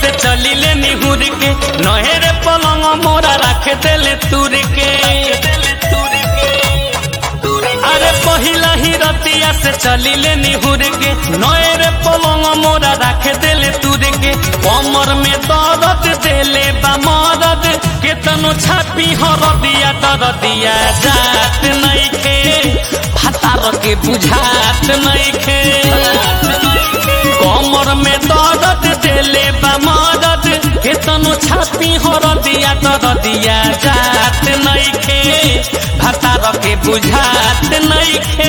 से चली ले निहुर के नहेरे पलंग मोरा रख देले तुर के अरे पहिला ही रतिया से चली ले निहुर के नहेरे पलंग मोरा रख देले तुर के कमर में दर्द देले बा मदद केतनो छापी हर दिया तर दिया जात नइखे भातार के बुझात नइखे कमर में दर्द देले बा मदद केतनो छापी हर दिया तर दिया जात नइखे भातार के बुझात नइखे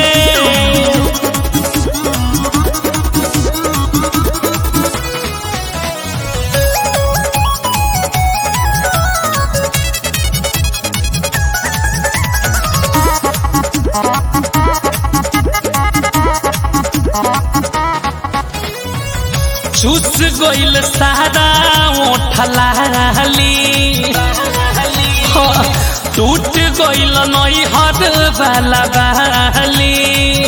चूस गइल सारा ओठलाली टूट गइल नई हद वाला बाली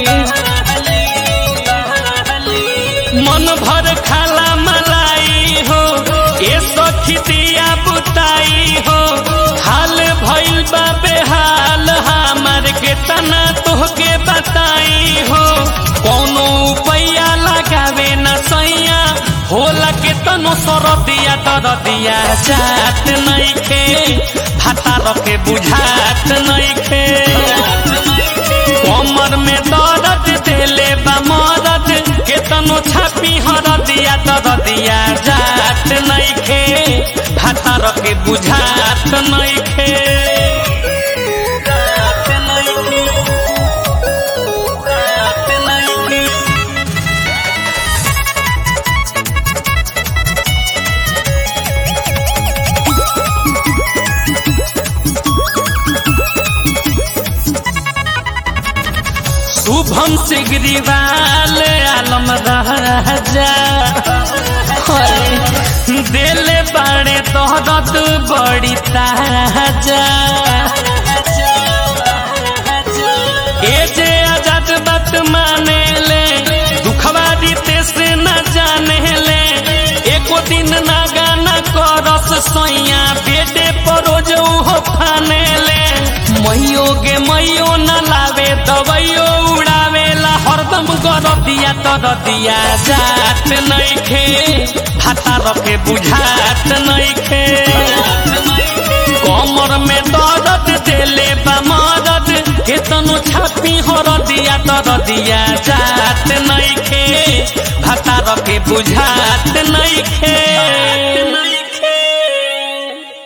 मन भर खाला मलाई हो ए सखी दिया बुताई हो हाल भइल बा बेहाल हमार के तना तोहके बताई हो कोनो उपाया लगावे न सैया होला के तनो सर दिया तर दिया जात नइखे भातार के बुझात नइखे कमर में दर्द देले बा मदद केतनो छापी हर दिया तर दिया जात नइखे भातार के बुझात नइखे जात नइखे जात नइखे शुभम सिगरीवाल आलम राजा दिल बड़े तोहरत बड़ी ताजा ए जे आजाद बात माने ले दुखवा दीते से न जाने ले एको दिन ना गाना करस सोइया बेटे परोज हो फाने ले मैयो गे मैयो न लावे दवाइयो उड़ावेला हरदम कर दिया तर दिया जात नइखे भातार के बुझात नइखे कमर में दर्द देले बा मदद केतनो छापी हर दिया तर दिया जात नइखे भातार के बुझात नइखे